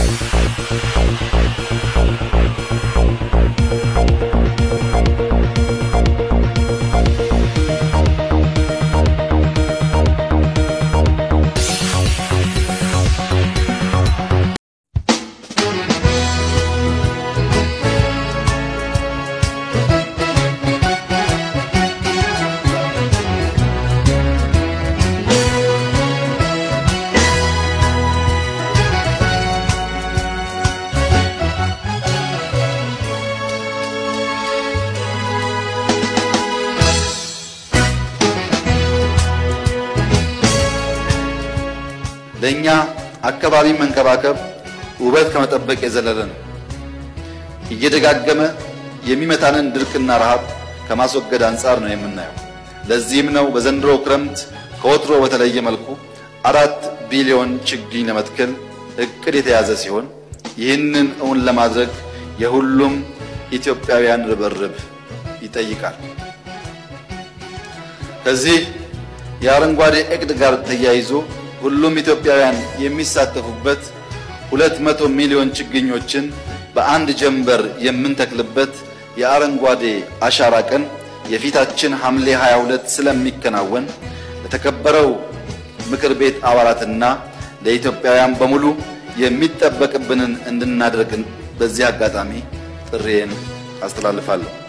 ለእኛ አካባቢ መንከባከብ ውበት ከመጠበቅ የዘለለ ነው። እየደጋገመ የሚመታንን ድርቅና ረሃብ ከማስወገድ አንጻር ነው የምናየው። ለዚህም ነው በዘንድሮ ክረምት ከወትሮ በተለየ መልኩ አራት ቢሊዮን ችግኝ ለመትከል እቅድ የተያዘ ሲሆን ይህንን እውን ለማድረግ የሁሉም ኢትዮጵያውያን ርብርብ ይጠይቃል። ከዚህ የአረንጓዴ እቅድ ጋር ተያይዞ ሁሉም ኢትዮጵያውያን የሚሳተፉበት ሁለት መቶ ሚሊዮን ችግኞችን በአንድ ጀንበር የምንተክልበት የአረንጓዴ አሻራ ቀን የፊታችን ሐምሌ 22 ስለሚከናወን ለተከበረው ምክር ቤት አባላትና ለኢትዮጵያውያን በሙሉ የሚጠበቅብንን እንድናደርግ በዚህ አጋጣሚ ጥሪዬን አስተላልፋለሁ።